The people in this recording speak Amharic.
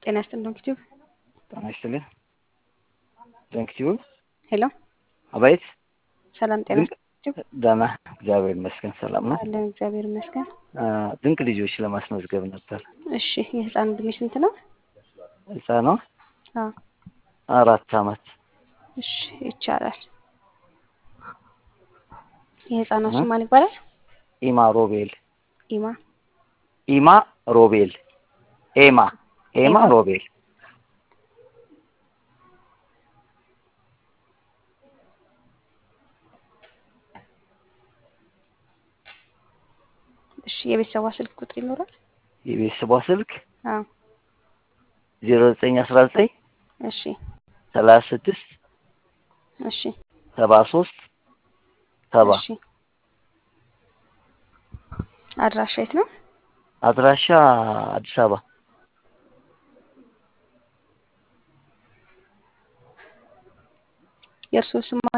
ጤና ይስጥልን ዶንኪቲዩብ ጤና ይስጥልን ዶንኪቲዩብ ሄሎ አቤት ሰላም ጤና ድንቅ ደህና እግዚአብሔር ይመስገን ሰላም ነው አለን እግዚአብሔር ይመስገን አ፣ ድንቅ ልጆች ለማስመዝገብ ነበር እሺ የህፃን እድሜ ስንት ነው ህፃኗ አዎ አራት አመት እሺ ይቻላል የህፃኗ ስም ማን ይባላል ኢማ ሮቤል ኢማ ኢማ ሮቤል ኤማ ኤማ ኤማ። ሮቤል እሺ የቤተሰቧ ስልክ ቁጥር ይኖራል የቤተሰቧ ስልክ አዎ ዜሮ ዘጠኝ አስራ ዘጠኝ እሺ ሰላሳ ስድስት እሺ ሰባ ሶስት ሰባ እሺ አድራሻ የት ነው አድራሻ አዲስ አበባ የእርስዎ ስም